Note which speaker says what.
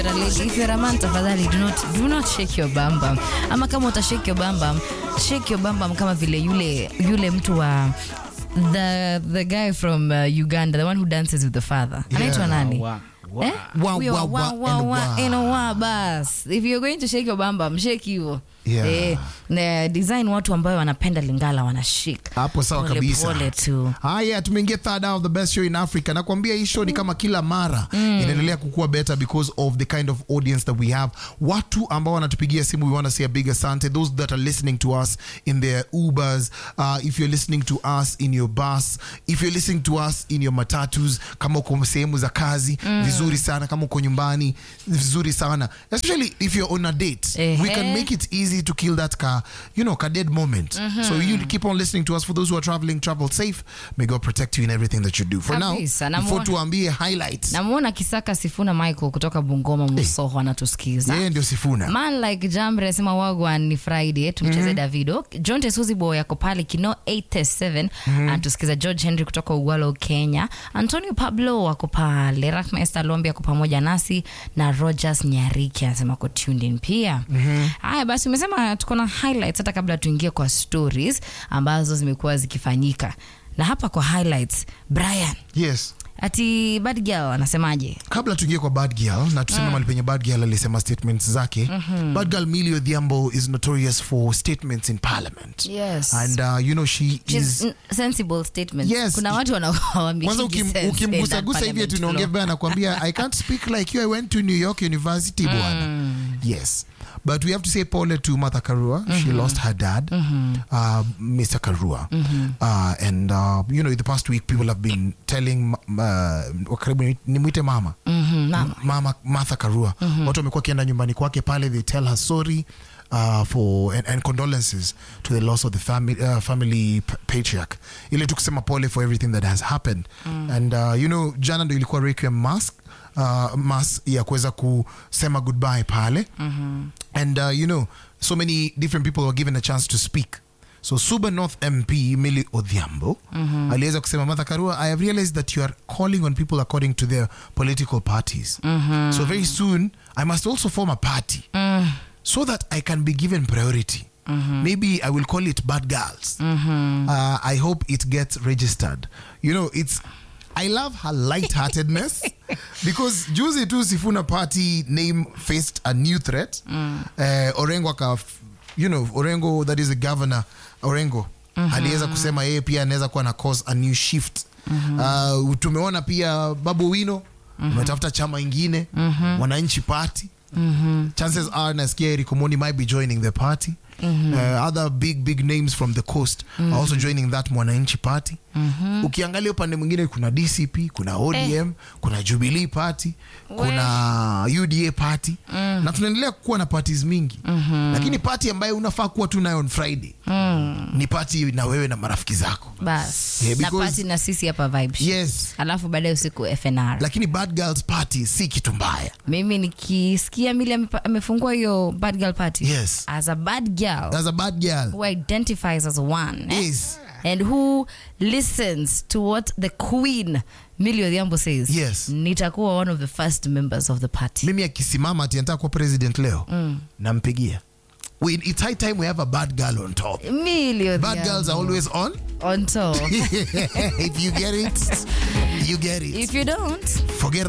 Speaker 1: Lady, if you're a man tafadhali do not, do not shake your bam bam. Ama kama uta shake your bam bam, shake your bam bam kama vile yule yule mtu wa the the guy from uh, Uganda, the one who dances with the father. Anaitwa nani?
Speaker 2: Wa- wa-
Speaker 1: Eh?
Speaker 3: Wa-
Speaker 1: Huyo
Speaker 3: wa-
Speaker 1: wa-
Speaker 3: wa-
Speaker 1: wa-
Speaker 3: and
Speaker 1: wa-
Speaker 3: wa.
Speaker 1: and wa, bas. If you're going to shake your bam bam, shake hivyo.
Speaker 3: Yeah.
Speaker 1: Eh, na design watu ambayo wanapenda lingala wanashika.
Speaker 3: hapo sawa
Speaker 1: Pole
Speaker 3: kabisa
Speaker 1: pole tu.
Speaker 3: haya tumeingia third hour of the best show in africa nakwambia hii show ni kama kila mara inaendelea kukua better because of the kind of audience that we have watu ambao wanatupigia simu we want to say a big asante those that are listening to us in their ubers uh, if you're listening to us in your bus if you're listening to us in your matatus kama uko sehemu za kazi vizuri sana kama uko nyumbani vizuri sana especially if you're on a date we can
Speaker 1: Ehe.
Speaker 3: make it easy to kill that car you know car dead moment so you keep on listening to us for those who are traveling travel safe may god protect you in everything that you do for
Speaker 1: Kabisa,
Speaker 3: now before
Speaker 1: namuona-
Speaker 3: tuambie highlights
Speaker 1: Namuona Kisaka Sifuna Michael kutoka Bungoma Musoho anatusikiza.
Speaker 3: yeye ndio sifuna
Speaker 1: Man like Jambre asema wagwan ni Friday tumcheze Davido. John Tesuzi Boy yako pale Kino 87 anatusikiza. George Henry kutoka Ugwalo Kenya. Antonio Pablo wako pale. Rahma Esther Lombi ako pamoja nasi na Rogers Nyariki anasema ko tuned in pia. Haya basi umesema tuko na highlights hata kabla tuingie kwa stories ambazo zimekuwa zikifanyika. Na hapa kwa highlights Brian
Speaker 3: yes
Speaker 1: ati bad girl anasemaje?
Speaker 3: kabla tuingie kwa bad girl na tuseme mali penye bad girl alisema statements zake bad girl Millie Odhiambo is notorious for statements in parliament
Speaker 1: Yes.
Speaker 3: and uh, you know she
Speaker 1: She's
Speaker 3: is
Speaker 1: n- sensible statement.
Speaker 3: Yes.
Speaker 1: Kuna watu
Speaker 3: kwanza
Speaker 1: wanawamikiji
Speaker 3: ukim- ukimgusagusa hivi ati unaongea vibaya nakwambia i can't speak like you i went to new york university bwana yes but we have to say pole to Martha Karua she lost her dad uh, Mr. Karua uh, and uh, you know the past week people have been telling uh, karibu nimwite mama mama Martha Karua watu wamekuwa wakienda nyumbani kwake pale they tell her sorry uh, for and, and condolences to the loss of the family, uh, family p- patriarch ile tu kusema pole for everything that has happened and uh, you know jana ndo ilikuwa requiem mass uh, mass ya kuweza kusema goodbye pale and uh, you know so many different people were given a chance to speak so suba north mp mili odhiambo aliweza kusema martha karua i have realized that you are calling on people according to their political parties so very soon i must also form a party so that i can be given priority maybe i will call it bad girls uh, i hope it gets registered you know it's I love her lightheartedness because juzi tu Sifuna party name faced a new threat. Uh, Orengo aka, you know, Orengo that is the governor Orengo aliweza kusema yeye pia anaweza kuwa na cause a new shift. Uh, tumeona pia Babu Wino umetafuta chama ingine Wananchi Party. Chances are nasikia Eric Omoni might be joining the party. Uh, other big big names from the coast are also joining that Mwananchi Party. Ukiangalia upande mwingine kuna DCP, kuna ODM, kuna Jubilee Party, kuna UDA Party na tunaendelea kuwa na parties mingi lakini party ambayo unafaa kuwa tu nayo on Friday ni party na wewe na marafiki zako.
Speaker 1: bas
Speaker 3: Yeah,
Speaker 1: na
Speaker 3: because-
Speaker 1: pati na sisi hapa vibes
Speaker 3: Yes.
Speaker 1: alafu baadaye usiku FNR
Speaker 3: Lakini Bad Girls Party si kitu mbaya.
Speaker 1: mimi nikisikia mili amepa- amefungua hiyo bad girl party
Speaker 3: Yes.
Speaker 1: as a bad girl
Speaker 3: As a bad girl.
Speaker 1: who identifies as one eh?
Speaker 3: Yes.
Speaker 1: and who listens to what the queen Millie Odhiambo says
Speaker 3: Yes.
Speaker 1: nitakuwa one of the first members of the party
Speaker 3: mimi akisimama ati anataka kuwa president leo nampigia we, it's high time we have a bad girl on top
Speaker 1: Millie
Speaker 3: bad girls are
Speaker 1: Odhiambo
Speaker 3: always on
Speaker 1: on top
Speaker 3: if you get it you get it
Speaker 1: if you don't
Speaker 3: forget